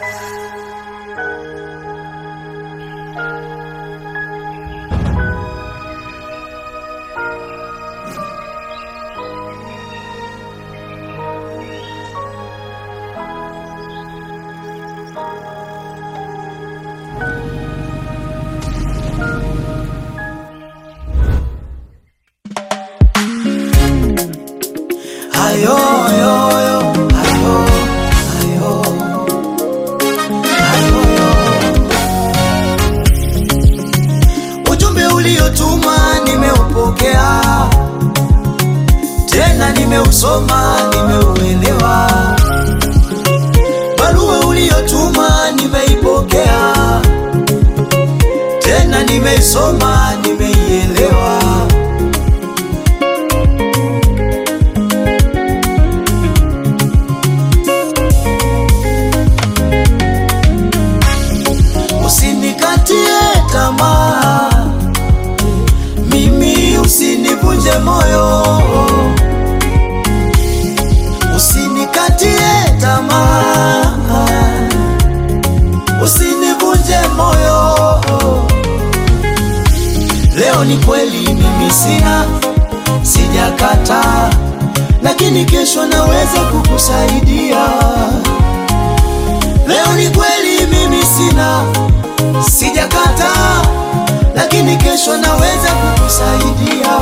Ayo, ayo, ayo, ayo, ayo, ayo. Ujumbe uliotuma nimeupokea, tena nimeusoma, nimeuelewa. Barua uliotuma nimeipokea, tena nimeisoma, nimeielewa. Usinikatie tamaa, mimi usinivunje moyo. Usinikatie tamaa, usinivunje moyo. Leo ni kweli mimi sina, sijakata, lakini kesho naweza kukusaidia. Leo ni kweli mimi sina, sijakata, lakini kesho naweza kukusaidia.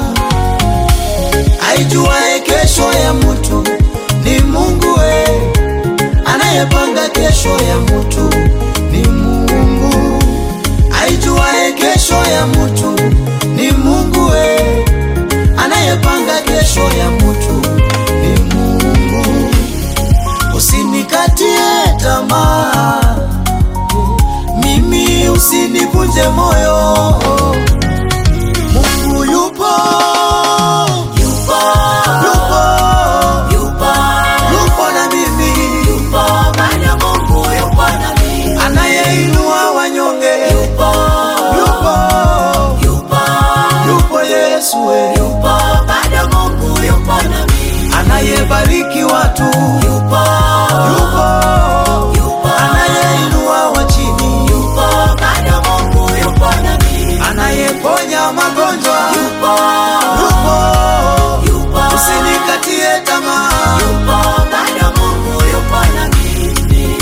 Aijuae kesho ya mtu ni Mungu we, anayepanga kesho ya mtu ni Mungu. Aijuae kesho ya mtu ni Mungu we, anayepanga kesho ya mtu ni Mungu. Usinikatie tamaa, mimi usinivunje moyo. Mungu yupo, yupo, yupo, yupo, yupo na mimi, yupo bado Mungu yupo na mimi, anayeinua wanyonge, yupo, yupo, yupo, yupo Yesu, we. yupo bado Mungu yupo na mimi, anayebariki watu, yupo, yupo, yupo, anayeinua wa chini, yupo bado Mungu yupo na mimi, anayeponya magonjwa, yupo, yupo, yupo, usinikatie tamaa, yupo bado Mungu yupo na mimi.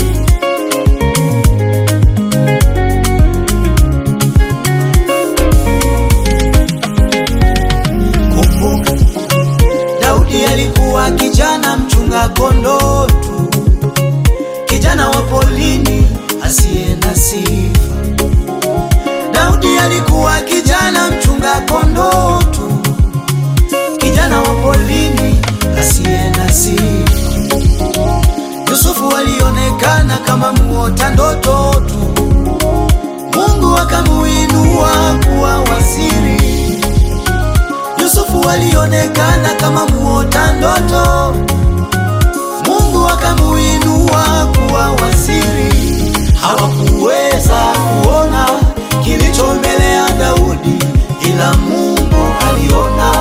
Kumbuka, Daudi alikuwa kijana mchunga kondoo tu, kijana wa polini asiye na sifa. Daudi alikuwa kijana mchunga kondoo tu, kijana wa polini asiye na sifa. Yusufu alionekana kama muota ndoto tu, Mungu akamuinua kuwa waziri. Yusufu alionekana kama muota ndoto, Mungu akamuinua kuwa waziri. Hawakuweza kuona kilicho mbele ya Daudi, ila Mungu aliona.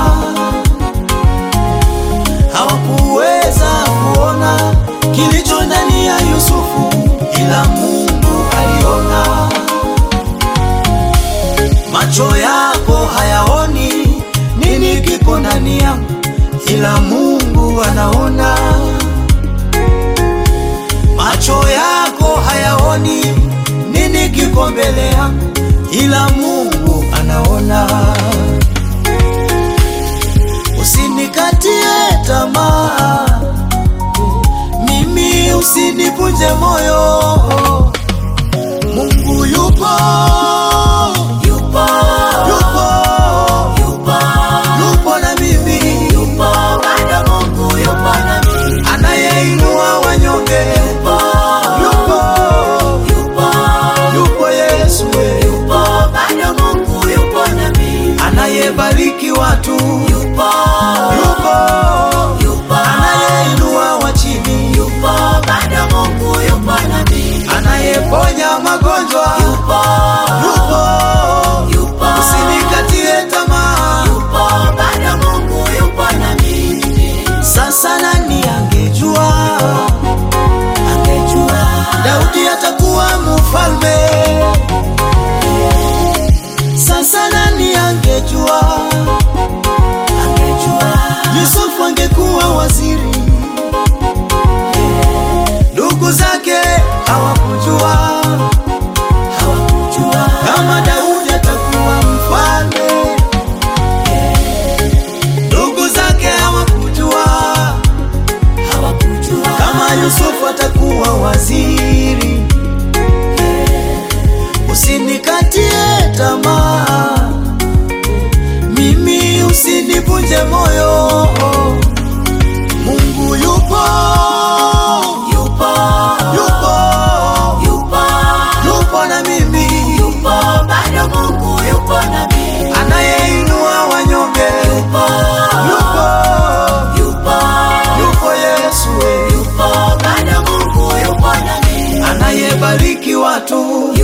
Hawakuweza kuona kilicho ndani ya Yusufu, ila Mungu aliona. Macho yako hayaoni nini kiko ndani yangu, ila Mungu anaona. Macho yako hayaoni nini kiko mbele yangu, ila Mungu anaona. Usinikatie tamaa, mimi usinivunje moyo. Mungu yupo, yupo, yupo, yupo, yupo na mimi, yupo bado Mungu yupo na mimi, anayeinua wanyonge, yupo, yupo, yupo, yupo Yesu, we. yupo bado Mungu yupo na mimi, anayebariki watu, yupo, yupo, yupo, anayeinua wa chini, yupo bado Mungu yupo na mimi, anayeponya magonjwa, yupo, Daudi atakuwa mfalme. Sasa nani angejua? Angejua Yusufu angekuwa waziri, ndugu zake hawakujua, hawakujua kama Daudi atakuwa mfalme. Ndugu zake hawakujua, hawakujua kama Yusufu atakuwa waziri. Usinikatie tamaa mimi, usinivunje moyo. Mungu yupo, yupo, yupo, yupo, yupo na mimi, yupo bado. Mungu yupo na mimi, anayeinua wanyonge, yupo, yupo, yupo, yupo Yesu, yupo bado. Mungu yupo na mimi, anayebariki watu,